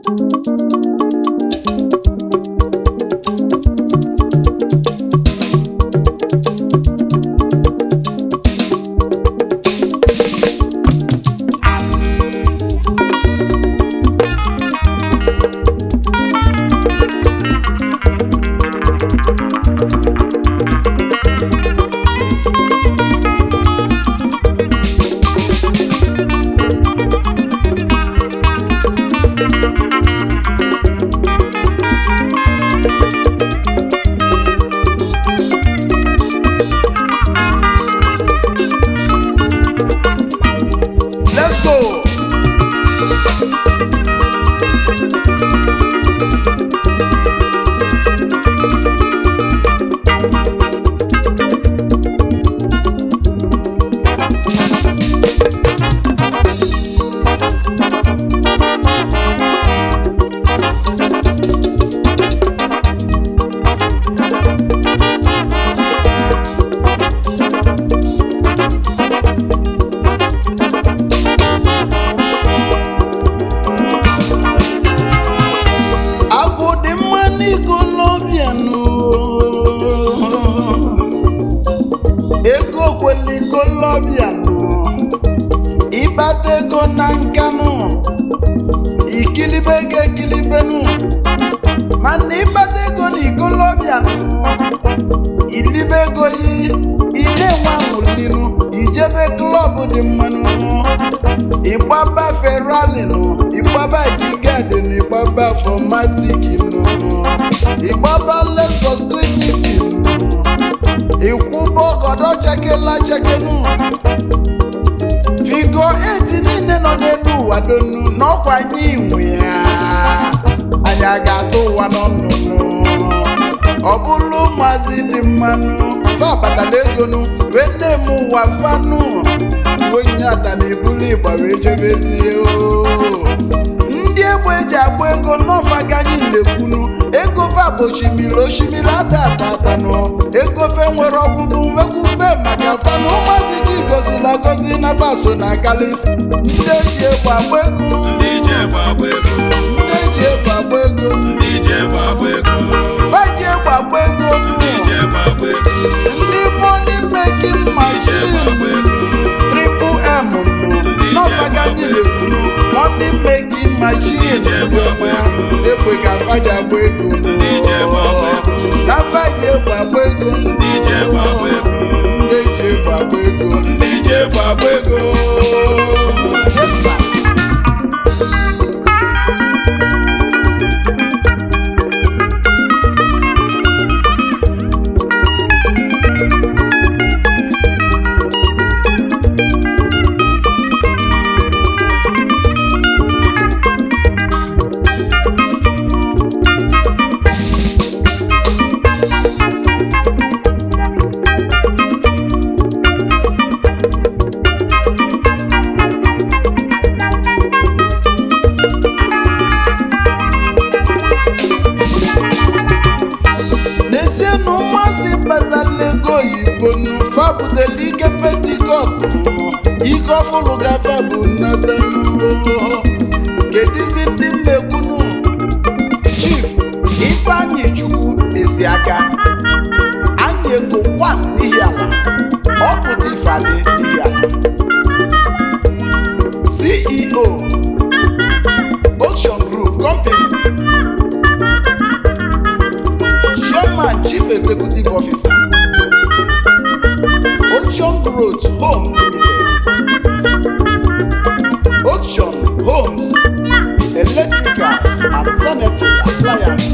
Let's go! Agwụ dị mma n'ikolobianụ ego kwele ikolobianụ ịkpata ego na nkanụ ikilibe ego ekilibenụ mana ịkpata ego na ikolobianụ ilibe ego yi ile nwa nwụlinụ ijebe klọb dị mmanụ ịgbaba ferrari nụ ịgbaba gigad nụ ịgbaba fomatik nụ ịgbaba lexus 350 nụ ịkwụba ọgọdọ chekela chekenụ figo 8 niile nọ n'elu ụwa donu n'ọkwa anyị nwe ya anyị a ga-atụ ụwa n'ọnụnụ ọ bụrụ ụmụazị dị mmanụ fa batala egonu wee na-eme ụwa fanụ onye ada na-ebulu ịgba wee jebezie o ndị egbe eji agba ego n'ọfa ganyị na-ekwunu ego fa bụ osimiri osimiri ada abatanụ ego fe nwere ọgwụgwụ nwekwube maka fanụ ụmụazị chi gozila gozi na baso na galisi ndị eji egbe agba ego ndị ji egbe agba ego ndị eji egbe agba ego ndị ji egbe agba ego fa ji egbe agba ego ndị ji egbe agba ego ndị mọni mekin ndị ji egbe machin agba ego triple m nụ n'ọfaga ndị na-ekwuru mọni mekin machin ọma ekwe ka faji agba ego nụ. ndị ji egbe agba ego na faji egbe agba ego ndị ji egbe agba ego ndị eji egbe agba ego ndị ji egbe agba ego Yes, sir. n'ezie na ụmụazị batala ego oyibo nụ fabụdela ike pentikọst nụ ike ọfụlụ gaba bụ nnata kedizi ndị nnekwunu chief ifeanyị chukwu esi aka anyị ego wan n'ihi ala ọpụta ifeadị n'ihi ala ceo ocean group company chairman chief executive officer ocean growth home limited ocean homes electrical and sanitary appliance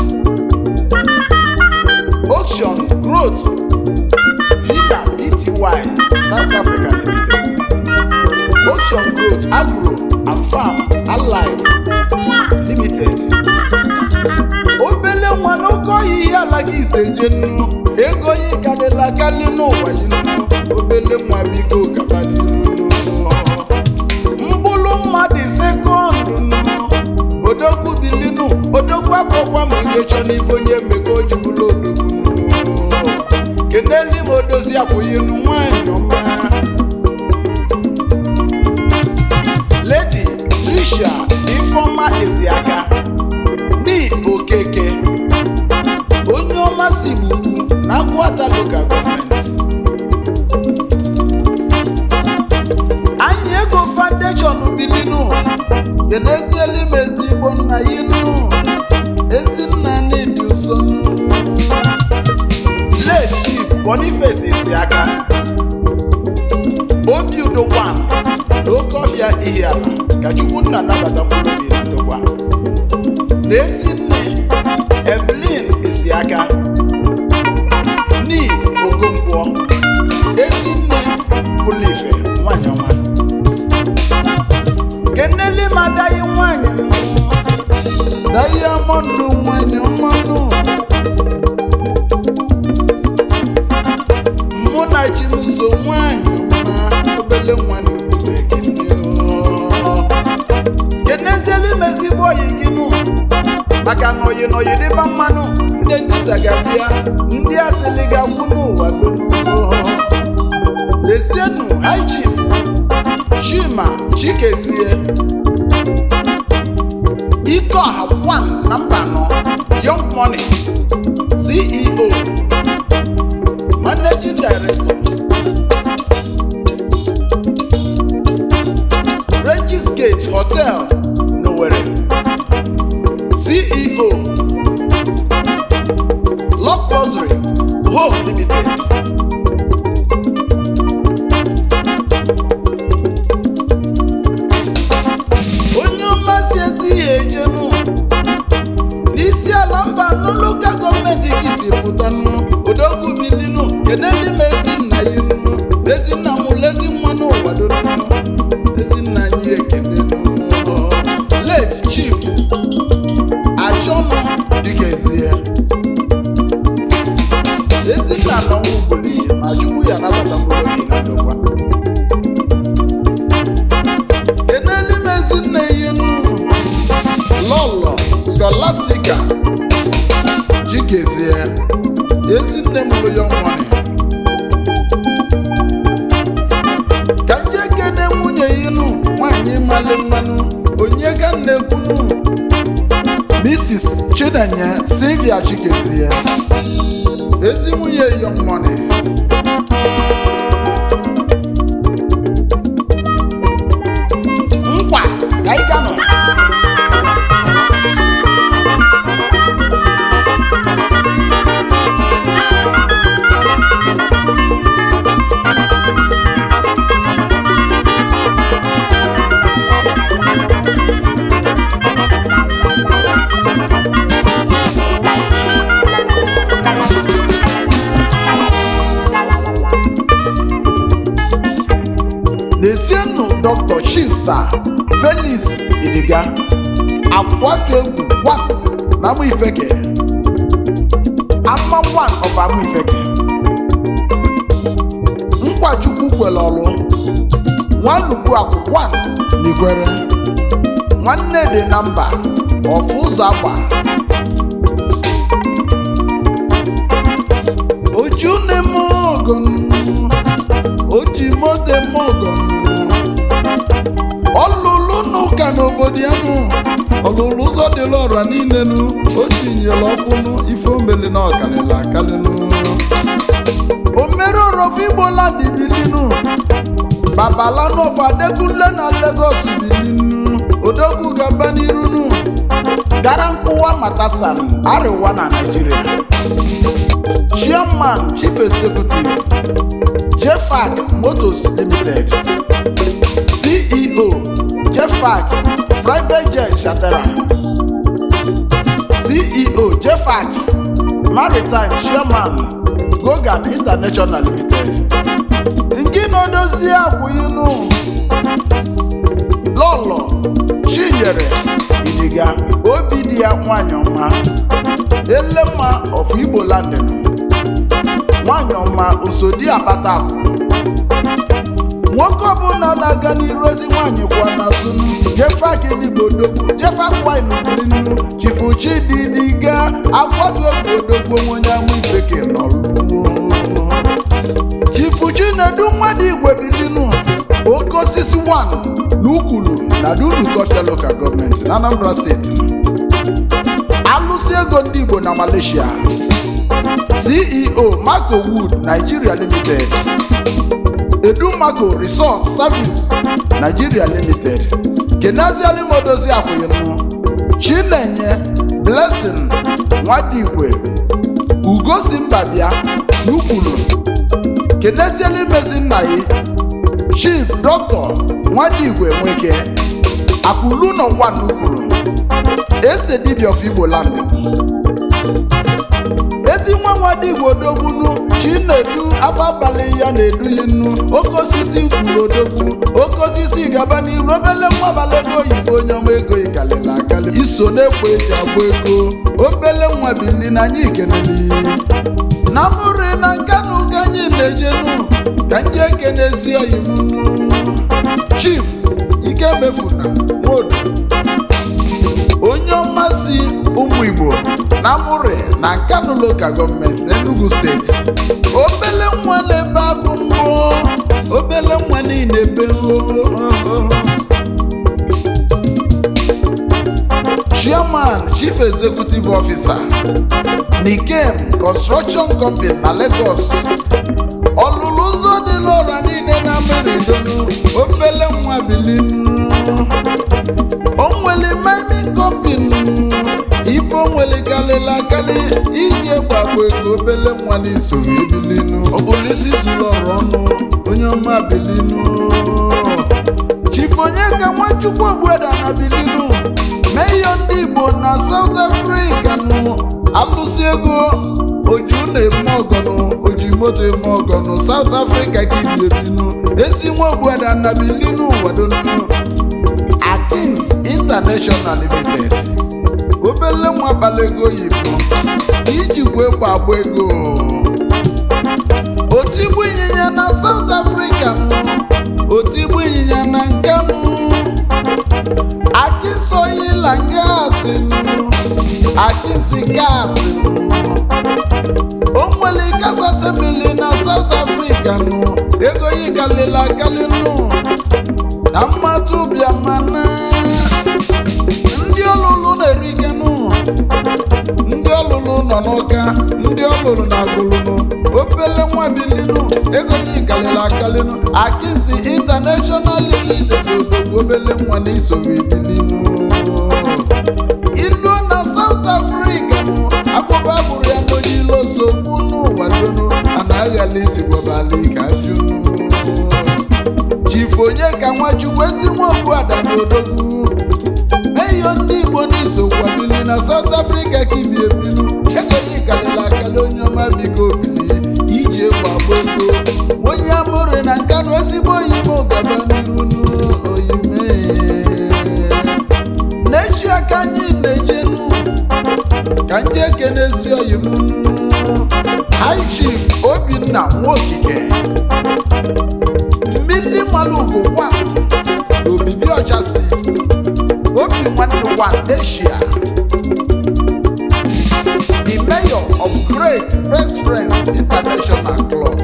ocean growth villa pty south africa limited ocean growth agro and farm allied limited obele nwa n'oke ọhịa ihe ala gị ise je nnu ego yi karịla karị n'ụwa yi nnu obele nwa biko gaba n'iru mkpụrụ mmadụ sekọndụ nnu odogwu bilinu odogwu abụrụkwa ma ihe chọ n'ife onye mmekọ o ji bụrụ odogwu nnu keneli ma odozi akwụghị nnu nwanyị ọma ledi trisha ifeọma eziaka ụmụasị igbo na agụata lokal gọọmenti anyị ego foundation bilinu kenezielu m ezigbo nna ya inu ezinna n'ịdị ụsọ late chief boniface isiaka obi udo wan n'oke ọhịa ihe ala ka chukwunna nabata mkpụrụ obi na ndokwa na esi nne evelyn isiaka ni okonkwo esi nne pulife nwanyị ọma keneli ma dayi nwanyị dayamondu nwanyị ọmanụ mụ na chimuso nwanyị ọma obele nwanyị kenezielu imezigbo oyi gị nụ maka na oyi na oyi dịba mmanụ ndị ntisa ga-abịa ndị asịlị ga-agwụ n'ụwa doo lesienu high chief chima chikezie ike ọha one na mba anọ young money ceo managing director regis gate hotel n'Owerri ceo love luxury home limited onye mmasị ezi ihe ejenu n'isi ala mba nụ lokal gọọmenti ka isi pụta nụ odogwu bilinu keneli m ezi nna ya nụ ezi nna m lezi mmanụ ụwado nụ ezi nna anyị ekele nụ late chief achọnụ dịkezie ezi nna na ọnwụ gburu ihe ma chukwu ya nabata mkpụrụ obi na ndokwa keneli m ezi nna ya nụ lọlọ scholastica jikezie ezi nne m lụ ya nwanyị ka ndị ekene nwunye ya nụ nwanyị mali mmanụ onye ga nnekwunu mrs chinenye sylvia chikezie ezi nwunye young money nkwa ka ị ga nọ Lezienụ Dr. Chifsa Felix Idiga akwatu egwu one na Amụ Ifeke ama one of Amụ Ifeke Nkwachukwu kwere ọlụ Nwanukwu akwụ one n'Igwere Nwanne dị na mba ọfụ ụzọ agba Oju na-eme ọgọ o ji moto eme ọgọ ọlụlụ n'ụka n'obodo ya nụ ọlụlụ ụzọ dịla ọra niile nụ o tinyere ọkụnụ ife omeli na ọkalịla akalịnụ omere orofu igbola dibilinu babalanụ of adekunle na Lagos bilinu odogwu gaba n'irunu gara nkwụwa matasan arịwa na Naịjirịa chairman chief executive jefac motors limited ceo jefac private jet chatara ceo jefac maritime chairman gogan international limited nke na-edozie akwụyinu lọlọ chinyere idiga obi di ya nwanyị ọma elemma of igbo landin nwanyị ọma osodi akpata akụ nwoke ọbụla na-aga n'iru ozi nwaanyị kwa n'azụ jefakinigbodogwu jefakwainbrinu chifuchi dịdiga akwado ogbodogbo onye amụ ifeke n'ọlụ chifuchi na-edu mmadụ igwe bilinu oke osisi 1 na ukwulu na dulukofia local gọọmenti na anambra steeti alụsị ego ndị igbo na malaysia ceo marco wood nigeria limited edumaco resort service nigeria limited kenaziali modozi akwụyinụ chinenye blessing nwadigwe ugosi mbabịa n'ukwulu kenezieli mezi nna ya chief dọkịta nwadigwe nweke akwụlu nọ nwa n'ukwulu ese dibia of igbo land ezi nwa nwadigwe odogbunu chinedu ababalị ya na-eduyi nnu oke osisi kwuru odogwu oke osisi gaba n'iru obele nwa abalị ego oyibo onye ọma ego ikalịla akali iso na-ekwo eji agba ego obele nwa bili na anyị ikeneli na mụrụ na nkanụ ka anyị na-ejenu ka ndị ekenezi oyimu chief ike mefuna nwodo onye ọma si ụmụ igbo na amụrị na nkanu lokal gọọmenti n'enugu steeti obele nwa na-ebe agụ mbụ obele nwa niile ebe chairman chief executive officer nikem construction company na lagos ọlụlụ ụzọ dị n'ụra niile na meridonu obele nwa bilinu o nwere mining company ife o nwere kalịla akali iji gbagbo ego obele nwa n'isoro ebilinu ọ bụ n'isi zuru ọrụ ọnụ onye ọma bilinu chief onye ka nwachukwu ogbueda na bilinu meyo ndị igbo na south africa nụ alụsị ego oju na-eme ọgọnụ oji moto eme ọgọnụ south africa ka ibi ebinu ezi nwa ogbueda na bilinu wadonu Akins International Limited obele nwa abalị ego oyibo ijikwa egbe agba ego otigbu ịnyịnya na South Africa nụ otigbu ịnyịnya na nke nụ Akins oyila gaasị nụ Akins gaasị nụ o nwere gas assembly na South Africa nụ ego yi kalịla akali nụ na mmadụ bịa mana ndị ọlụlụ na-erikenụ ndị ọlụlụ nọ n'ụka ndị ọlụlụ na agụlụnụ obele nwa bilinu ego yi kalịrị akalịnụ akịnsi international limited odogwu obele nwa na isoro ebilinu ilu na south africa nụ akpụkpọ agbụrụ ya n'onye ilo sogbu n'ụwa donu ana aghala isi gwabali ka jụnụ chifu onye ka nwachukwu ezi nwa ogbuada na odogwu eyo ndị igbo n'iso kwabili na south africa ka ibi ebilu ego yi kalịla akali onye ọma biko bili iji egwu agba ego onye amụrụ na nkanụ ezigbo oyime gaba n'iru oyime n'echi aka anyị na-ejenu ka ndị ekenezi oyimu high chief obinna nwaokike mmiri malugo wa n'obibi ọchasị obi nwanne wa asia the mayor of great best friends international club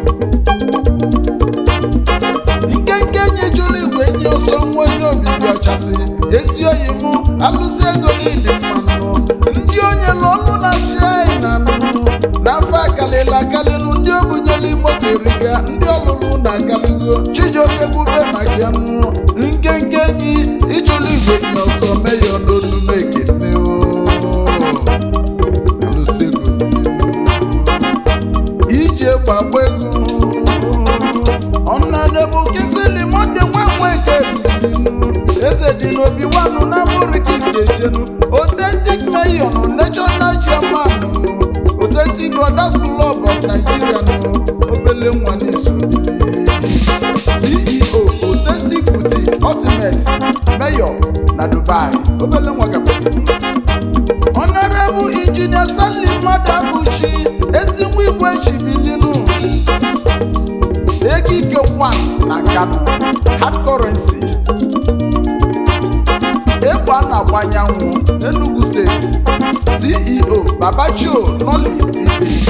nkenke enyi jụrụ igwe enyi ọsọ nwa onye obibi ọchasị ezi oyi mụ alụsị ego n'ịdị mmanụ ndị onye n'ọnụ na china nụ n'afọ akalịla akalịnụ ndị obunyelu moto eriga ndị ọlụlụ na akaligo chijioke bube maka ya nụ nkenke enyi ijụrụ igwe enyi ọsọ meyo n'onume ekene o alụsị ego ije gbagba ego ọnọdụ kisili monde nwanweke eze dị n'obi wanụ na mụrịka isi ejenu authentic mayor national chairman authentic brothers club of nigeria nụ obele nwa n'iso ceo authentic boutique ultimate mayor na dubai obele nwa gaba honorable engineer stanley mmadụ abụchi ezi nwa igwe chibilinu ego ike one na kano hard currency egbe a na-agba anyanwụ n'enugu steeti ceo babachio noli tv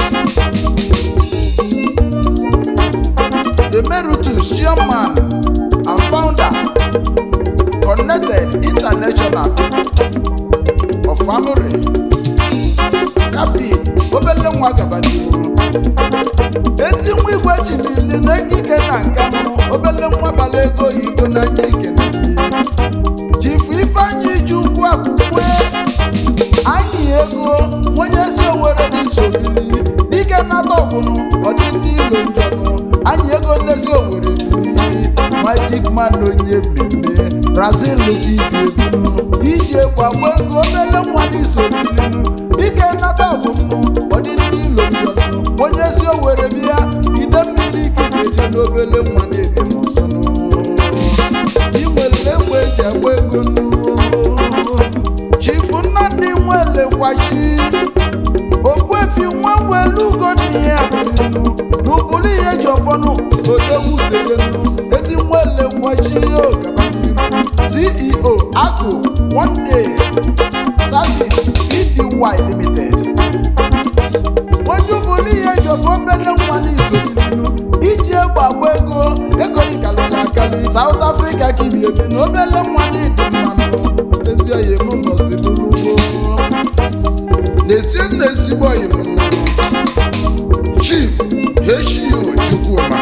emeritus chairman and founder connected international of family captain obele nwa gaba n'ihu ezi nwa igwe chidili na ekike na nka nụ obele nwa bala ego oyibo na anya ike na mmiri. chifu ifeanyị ji ugwu akwụkwọ anyị ego onye si owere dị sobili dike nata ọbụnụ ọdị ndị ilo njọnụ anyị ego nnezi owere bili magic man onye mmemme brazil dị ibebunu ije gbagbo ego obele nwa dị sobilinu dike nata ọbụnụ ọdị ndị ilo njọnụ onye si owere bịa ide mmiri ikejeje n'obele nwa na-ebi n'ụsọnụ inwere egbe eji agba ego nnu chifu nnamdị nwelekwachi okwefi nwa welugo n'ihe abụlinu n'ụbụrụ ihe ji ọfọnụ odogwu serenu ezi nwelekwachi ogabaniru ceo akụ one day service pty limited onye ụbụrụ ihe ji ọfọ obele nwa n'isolinu iji egbe agba ego ego yikalịla akali south africa kibi ebi na obele nwa n'ịdị mmanụ ezi oyi m nọzi bụrụ ugbo na-esi nna ezigbo oyi m nọ chief hio chukwuma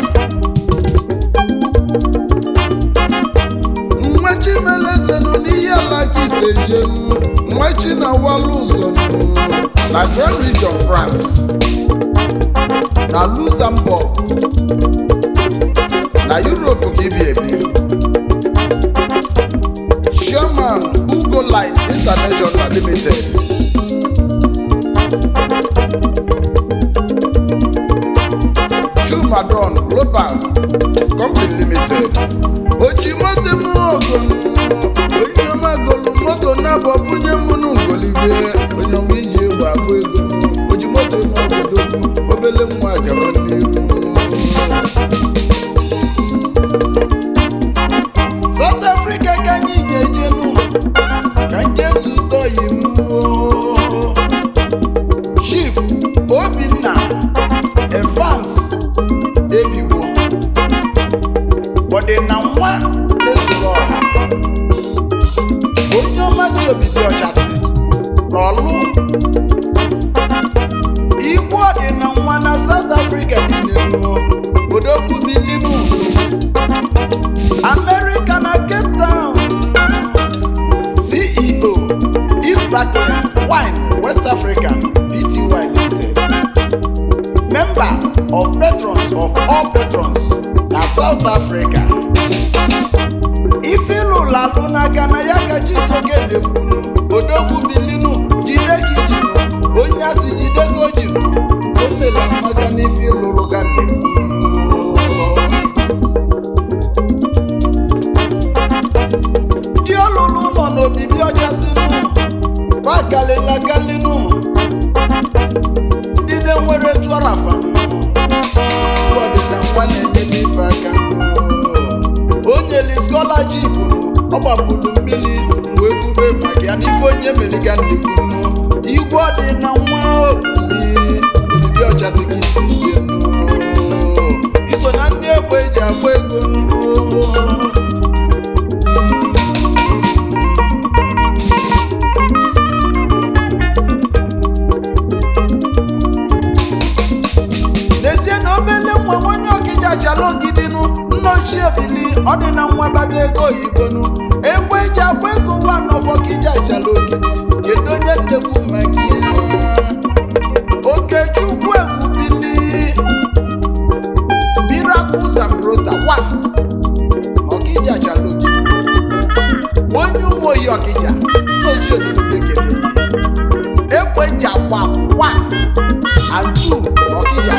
mmachi melezenu n'ihe ala ka ise jenu mmachi na walu ụzọ nụ na grand region france na luxembourg na europe ka ibi ebi chairman ugo light international limited chumadon global company limited oji moto m ogonu onye ọma golu moto na-abọ bunye mụnụ ngolibie onye ọma iji egwu agba ego oji moto m obodo obele nwa gaba n'ihu South Africa ka anyị ga-ejenu ka nje zụta oyimuo Chief Obinna Evans Ebiwo ọdịna nwa ezuru ọha onye ọma si obibi ọchasị n'ọlụ ikwu ọdịna nwa na South Africa niile ruo odogwu bilinu America na Cape Town CEO East Barclay Wine West Africa Pty Limited Member of Patrons of all Patrons na South Africa ife ịlụlụ alụ n'aka na ya ka Chijioke na-ekwuru odogwu bilinu jide gị jiru onye a si jide gị o jiru o mela mmaka n'ife ịlụlụ ga ndị ọlụlụ nọ n'obibi ọchasịnụ bagalila galinu ndị na-enwere tụọrafa ọdịna ngwa na-enye n'ife aka o nyeli skọlaship ọ gbapụrụ mmiri wee bube maka ya n'ife onye meliga nnekwunu igwe ọdịna nwa obili obibi ọchasị ka isi ise iso na ndị egbe eji agba ego n'ezie na obele nwa onye ọkịja achala ogidinu nna ochie bili ọ dị na nwa bata ego oyibonu egbe eji agba ego nwa nọfọ kija achala ogidi kedu onye nnekwu maka ihe okechukwu egwu bili miracle zambrota wa ọkịja achala ogidi onye ụmụ oyi ọkịja nna ochie bili bekee egbe eji agba wa atu ọkịja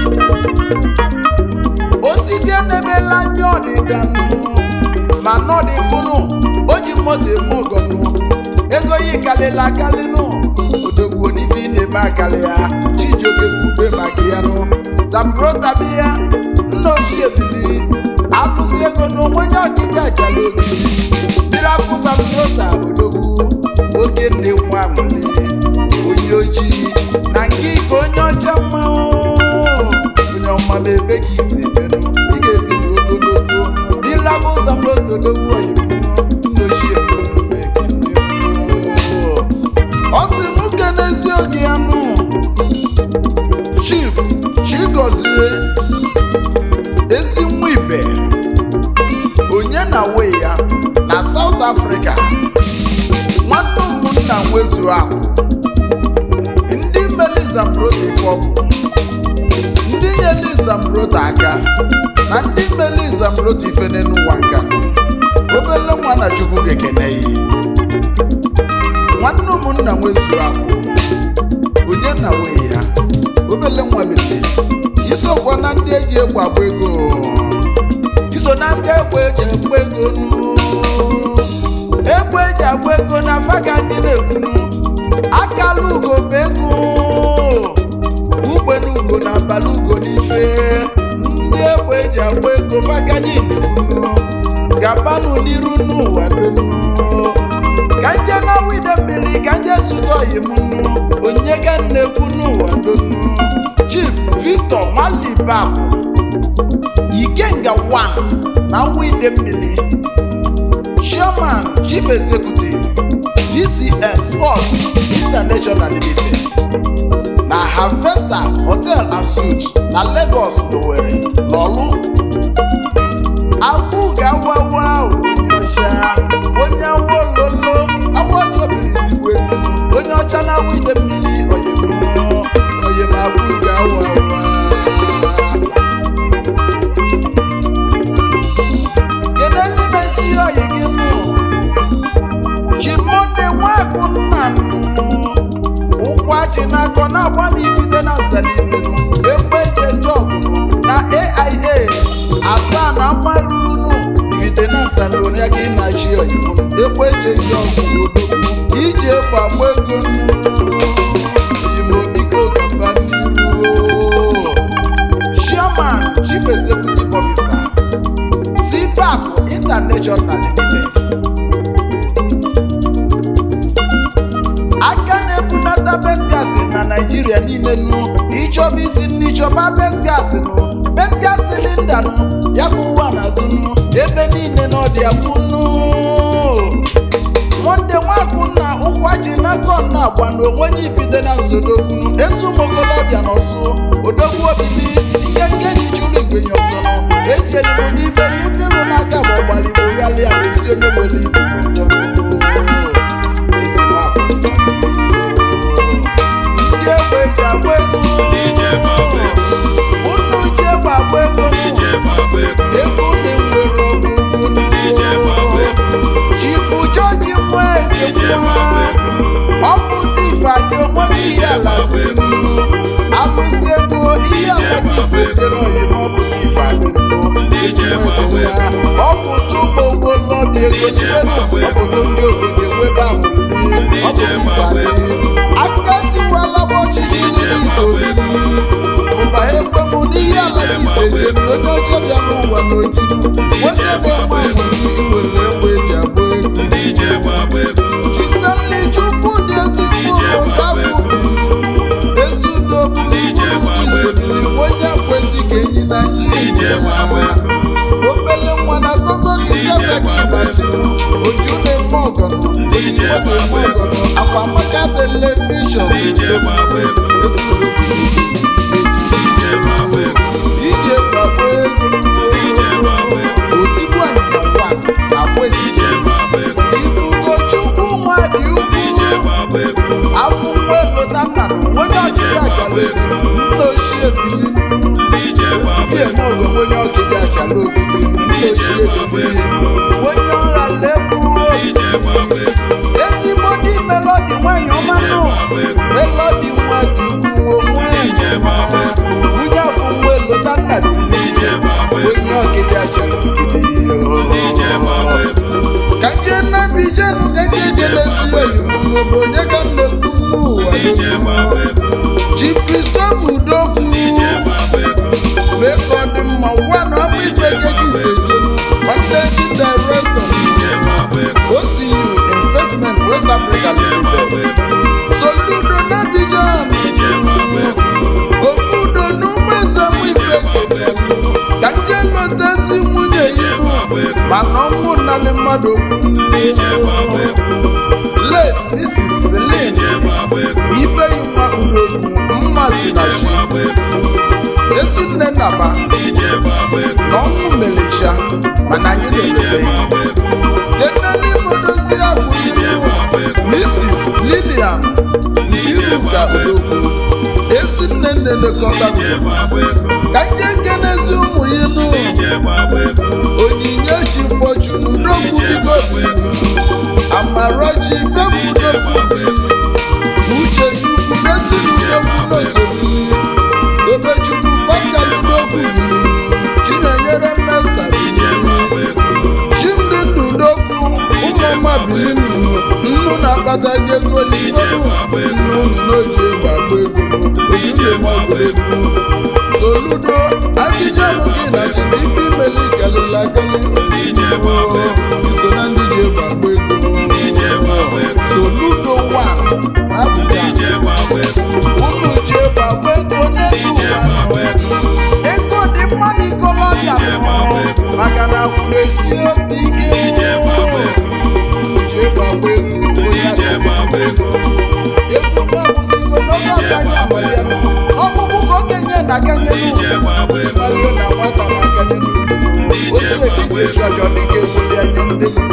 osisi edebela anya ọdịda nụ ma nọdị fụnụ o ji moto eme ọgọnụ ego yi kalịla akalị nụ odogwu n'ife ị na-eme akalị ya chijioke kwube maka ya nụ zambrota bi ya nna ochie bili alụsị ego na onwenye ọkịja achala obi mmiri akwụ zambrota odogwu oke nne nwa nwere onye ojii na nke ike onye ọcha mmanwụ onye ọma ma ebe ka isi ebenụ ị ga-ebi n'ogologo ịlaba ụzọ mgbe odogwu oyibo nna ochie ọ sị m kene ezi oge ya nụ gọzie ezi nwa ibe onye na we ya na South Africa nwanne ụmụnna nwezu akụ ndị melizambrota ife ọgwụ ndị nyelizambrota aka na ndị melizambrota ife n'ụwa nka obele nwa na chukwu gekene ya nwanne ụmụnna nwezu akụ onye na we ya obele nwa bete isokwa na ndị eji egbe agba ego iso na ndị egbe eji agba ego nụ. egbe eji agba ego na faga ndị na-ekwu akala ugo bụ ego ugbe na ugo na abalị ugo n'ife ndị egbe eji agba ego faga ndị na-ekwu gabanụ n'iru n'ụwa donu ka nje na wide mmiri ka nje zụta oyi m onye ga nnekwu n'ụwa donu chief victor malibab ikenga 1 na wide mmiri chairman chief executive dcn sports international limited na harvester hotel and suites na lagos n'owerri n'ọlụ agwụ ga-awawa onye ọcha onye awololo agbọjọbiritigwe onye ọcha na wide mmiri oyemụọ oyemagwụ ga-awawa kedu n'ime isi oyi gị mụ chimonde nwakụ nna m ụkwụ achị n'akọ na-agba m ifite na nsanile ekwe eji eje ọgụ na aia asaa na mmarụrụnụ ifite na nsanile ya gị na-achị oyibo ekwe eji eje ọgụ odogwu iji ekwe agba ego oyimo biko gaba n'iru chairman chief executive officer cpac international limited aka na-ebunata besgas na naijiria niile nụ ịchọba isi nnu ịchọba besgas nụ besgas silinda nụ ya ka ụwa n'azụ nụ ebe niile na ọdị afụ nụ monde nwakụ na ụkwachi na kon na agba na onwenye ifite na nsodogwu ezi ụmụokolobịa na ọsụ odogwu obili nke nke ji chụrụ igwenye ọsọ nụ ejielimo n'ibe ya ifirụ n'aka ma ọgbaligbo ghalịa bụ isi onye nwere ibu ụjọ ezi nwakụ ndị egbe eji agba ego DJ Gbagba Ego. unu ji egbe agba ego DJ Gbagba Ego. ego dị nwere ọgwụgwụ DJ Gbagba Ego. chifu jọji nwa eze DJ Gbagba nwa Ego. ọkụ tif adị onwe ihe ala si alụsị ego ihe ala gị si dịrị oyim ọ bụ tif adị ọ bụ tụmụ ogbolọbịa ego jidenu obodo ndị obodo enwebe ahụrụri ọ bụ tif adị aka tiwala ọchịchị ndị isoro mba ekwemụ n'ihe ala gị si dịrị onye ọcha bịa n'ụwa n'ojuju nwoke na-enwe ahụrụ iwere egbe eji agba ego DJ Gbagba Ego. Chitanle Chukwu dị ezigbo otabụ ezi udo bụ isodiri onye kwesị ka enyi na DJ Gbagba Ego. obele nwa na gogo gịjazakibachi oju na-eme ọgọnọ ojiji na-eme ọgọnọ akwamaka televishọn DJ Gbagba Ego. DJ Gbagba Ego. ije gbagbo DJ Gbagba Ego. ego otigbu anyịnya ngwa akwa DJ esije Gbagba Ego. ifugochukwu nwa dị DJ ukwu Gbagba Ego. afụ nwa elota nna na onye ọchịchị achala nna ochie bili DJ Gbagba fie Ego. m oge onye ọchịchị achala obibi nna ochie bili onye ọha lekwuo DJ Gbagba Ego. ezigbo dị melodi nwanyị ọma DJ nụ Gbagba Ego. melodi nwa dị ukwuo nwanyị ọma. nwunye afọ nwa elota nna bili DJ Gbagba Ego. onye ọchịchị achala DJ Gbagba obibi Ego. ka nje nnabi jenu ka nje jelesi oyibo bụ onye ka nnekwu n'ụwa DJ Gbagba Ego. Chief Christopher Udokwu DJ Gbagba Ego. mee ka ọ dị mma ụwa na ọbụ igwe gị isejelu managing director DJ Gbagba Ego. OCU Investment West Africa DJ Gbagba Limited Ego. Soludo n'Abidjan DJ Gbagba Ego. Okudo n'ụmụezemụ DJ ife Gbagba Ego. ka nje lotezi nwunye DJ ya Gbagba Ego. mana ọnwụ nnalị mmadụ DJ Gbagba Ego. late Mrs. Celine DJ Gbagba Ego. Ifeyinwa Udogwu mmasị na DJ chi Gbagba Ego. ezi aba DJ gbagba ego. na ọnwụ melecha mana anyị DJ na-elele gbagba ego. keneli modozi akwụ DJ gbagba ego. mrs lilian DJ iruka gbagba ego. odogwu ezi nne nne lekọta DJ gbagba ego. ka nye nkenezi ụmụ ya nụ DJ gbagba ego. onyinye chi fọchunu n'okwu DJ gbagba ego. amarachi DJ fepụdokwu gbagba ego. uche chukwu mesi n'okwu n'osebili obechukwu pascal n'okwu chinyere mesta DJ gbagba ego. chimdị ndụ n'okwu ụmụọma bilinu nnu na-akpata gị ego DJ gbagba ego. nnu n'oji gbagba ego DJ gbagba ego. soludo abijanụ gị na chidike imeli kelela kele DJ gbagba ego. iso na ndị ji gbagba ego DJ gbagba ego. soludo wa abụja DJ gbagba ego. ụmụ ji gbagba ego n'elu DJ gbagba ụwa ego. ego dị mma n'ikolobịa DJ gbagba ego. maka na kwuru esi obi ike DJ gbagba ego. ji gbagba ego DJ gbagba ego. egwu m akwụsịgo n'oge ọzọ anyị amalịa ọkpụkpụ ka okenye na-akanye DJ gbagba ego. n'ụlọ na nwata na-akanye n'ụlọ DJ ochie gbagba dịka esi ego. ọjọọ dịka ewuli anya ndị